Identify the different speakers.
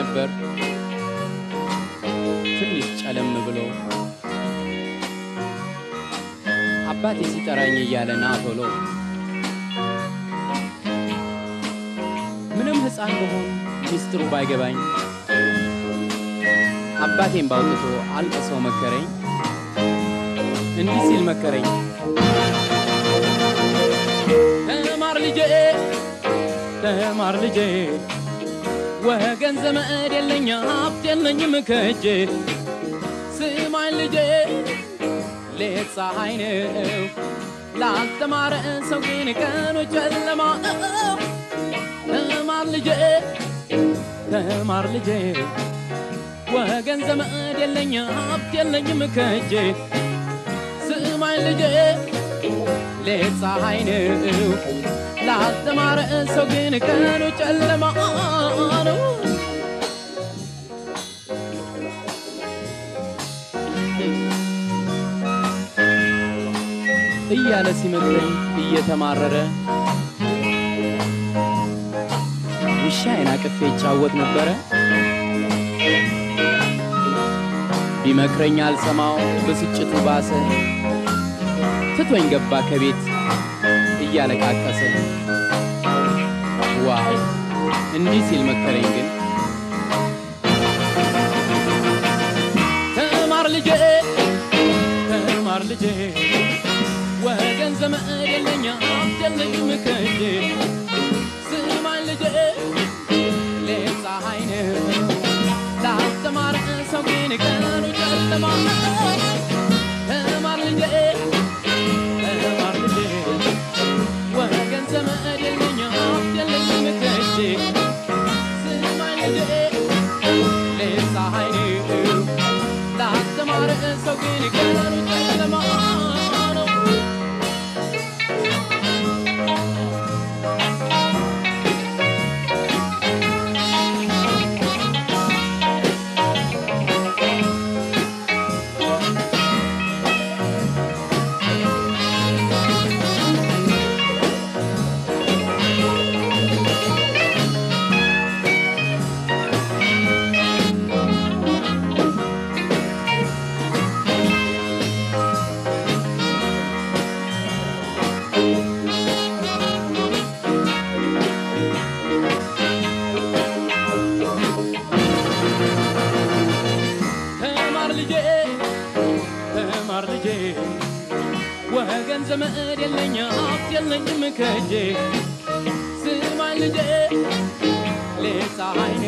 Speaker 1: ነበር ትንሽ ጨለም ብሎ አባቴ ሲጠራኝ እያለ ና ቶሎ ምንም ሕፃን በሆን ሚስጥሩ ባይገባኝ አባቴን ባውጥቶ አልቅሶ መከረኝ። እንዲህ ሲል መከረኝ፣ ተማር ልጄ፣ ተማር ልጄ፣ ወገን ዘመድ የለኝ ሀብት የለኝም ከእጄ። ስማኝ ልጄ፣ ሌት ፀሐይ ነው ላልተማረ ሰው ግን ቀኑ ጨለማ ነው። ተማር ልጄ፣ ተማር ልጄ ወገን ዘመድ የለኝ ሀብት የለኝም ከእጄ። ስማኝ ልጄ ሌት ፀሐይ ነው ላልተማረ ሰው ግን ቀኑ ጨለማ ነው። እያለ ሲመክረኝ እየተማረረ ውሻዬን አቅፌ ይጫወት ነበረ። ቢመክረኝ አልሰማው ብስጭቱ ባሰ። ትቶኝ ገባ ከቤት እያለቃቀሰ። ዋው እንዲህ ሲል መከረኝ ግን ተማር ልጄ ተማር ልጄ ወገን ዘመድ የለኝ ሀብት የለኝም ከእጄ። ስማኝ ልጄ ሌት ፀሐይ ነው ላስተማረ ሰው ግን ቀኑ ጨለማ ነው። ተማር ልጄ ተማር ልጄ ወገን ዘመድ የለኝ ሀብት የለኝም ከእጄ። ስማኝ ልጄ ሌት ፀሐይ ነው ላስተማረ ሰው ግን ቀኑ ጨለማ ነው። ተማር ልጄ ተማር ልጄ ወገን ዘመድ የለኝ ሀብት የለኝም ከእጄ። ስማኝ ልጄ ሌት ፀሐይ